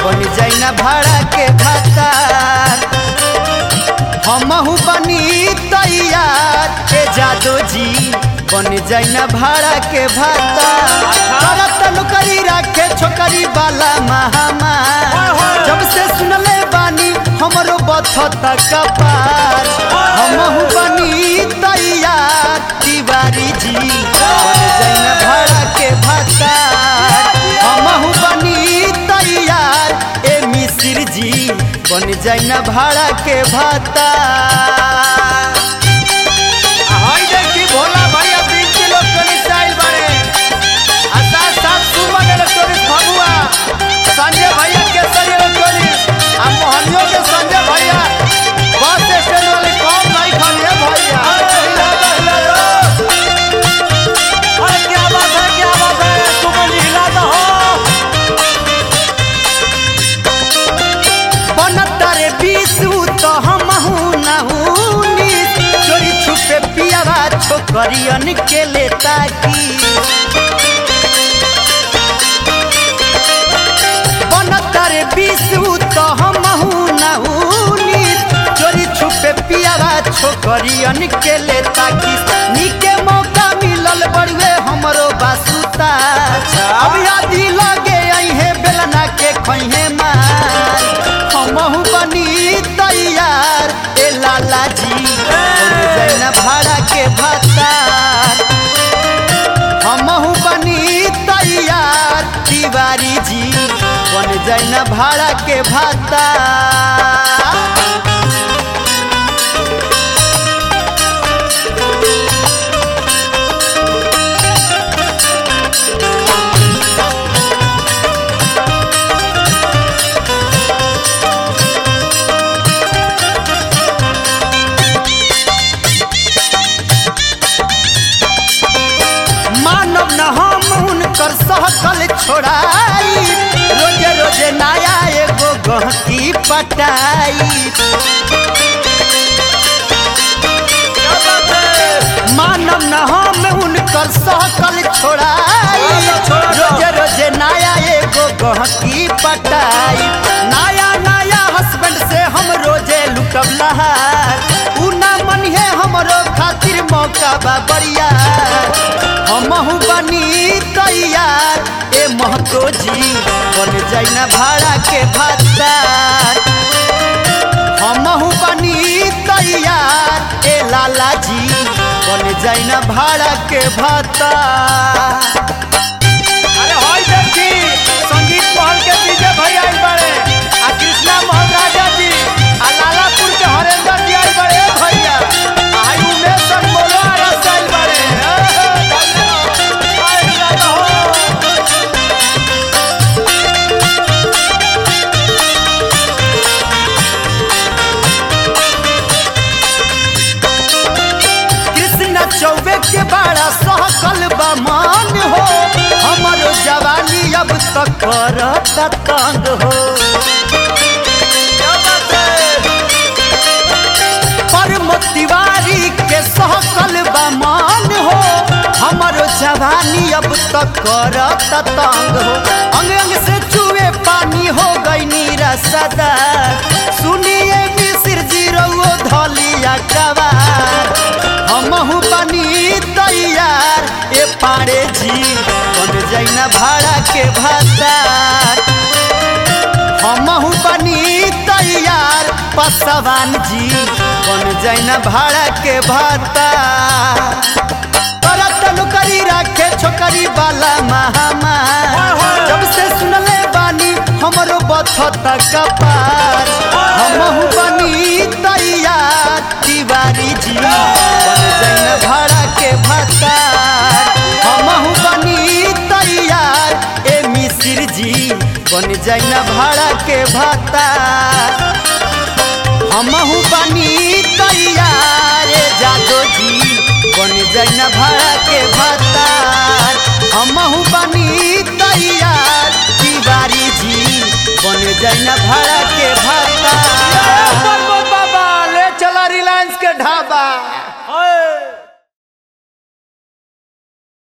बन जाई ना भाड़ा के भातार हमहू बनी तैयार के जादो जी बन जाई ना भाड़ा के भातार करत नौकरी राखे छोकरी वाला महामार जब से सुनले बानी हमरो बथत कपार हमहू बनी तैयार तिवारी जी बन जाई ना भाड़ा के भातार हमहू बनी तैयार ए मिसिर जी बन जाई ना भाड़ा के भातार हाय देखी भोला भैया बीस किलो टोली स्टाइल बारे आ साथ साथ सुमन इलेक्ट्रॉनिक्स भगुआ संजय भैया केसरी इलेक्ट्रॉनिक्स आ मोहनियों के संजय भैया बस स्टैंड वाले कौन नहीं खाने भैया हिला दो, हिला दो। अरे क्या बात है क्या बात है सुमन जी हिला दो बनतारे बीसू तो हमहू नहूनी चोरी छुपे पियावा छोकरियन के लेता की बनतारे बीसू तो हमहू नहूनी चोरी छुपे पियावा छोकरियन के लेता की निके मौका मिलल बड़ुए हमरो बासुता अब यादी लगे अहे बेलना के खैहे मार हमहू बनी तैयार ए लाला जी बन जाई ना भाड़ा के भातार हमहू बनी तैयार तिवारी जी बन जाई ना भाड़ा के भातार मानव न हम उनकर सहकल छोड़ाई रोजे रोजे नया एगो गहकी पटाई क्या बात है मानव न हम उनकर सहकल छोड़ाई रोजे रोजे नया एगो गहकी पटाई नया नया हस्बैंड से हम रोजे लुटब लहार उ ना मनिहे हमरो खातिर मौका बा बढ़िया हमहू बनी तैयार ए महतो जी बन जाई ना भाड़ा के भातार हमहू बनी तैयार ए लाला जी बन जाई ना भाड़ा के भातार अरे होय देखी संगीत महल के डीजे भैया आइल बाड़े आ कृष्णा मोहन राजा जी आ लालापुर के हरेंद्र जी आइल बाड़े ए भैया आ हाय उमेश सर बोलो आ रस आइल बाड़े ए, ए, धन्यवाद। आइल दादा हो। कृष्ण चौबे के बड़ा सहकल बा मान हो हमरो जवानी अब तक करत तंग हो क्या बात है परम तिवारी के सहकल बा मान हो हमरो जवानी अब तक करत तंग हो अंग अंग से चुए पानी हो गई नीरा सदा सुनिए मिसिर जी रउओ धलिया कवार हमहू बनी तैयार ए पाड़े जी बन जाई ना भाड़ा के भातार हमहू बनी तैयार पसवान जी बन जाई ना भाड़ा के भातार करत नौकरी राखे छोकरी वाला महामार जब से सुनले बानी हमरो बथत कपार हमहू बनी तैयार तिवारी जी बन जाई ना भाड़ा के भातार हमहू बनी तैयार ए मिसिर जी बन जाई ना भाड़ा के भातार हमहू बनी तैयार ए जादो जी बन जाई ना भाड़ा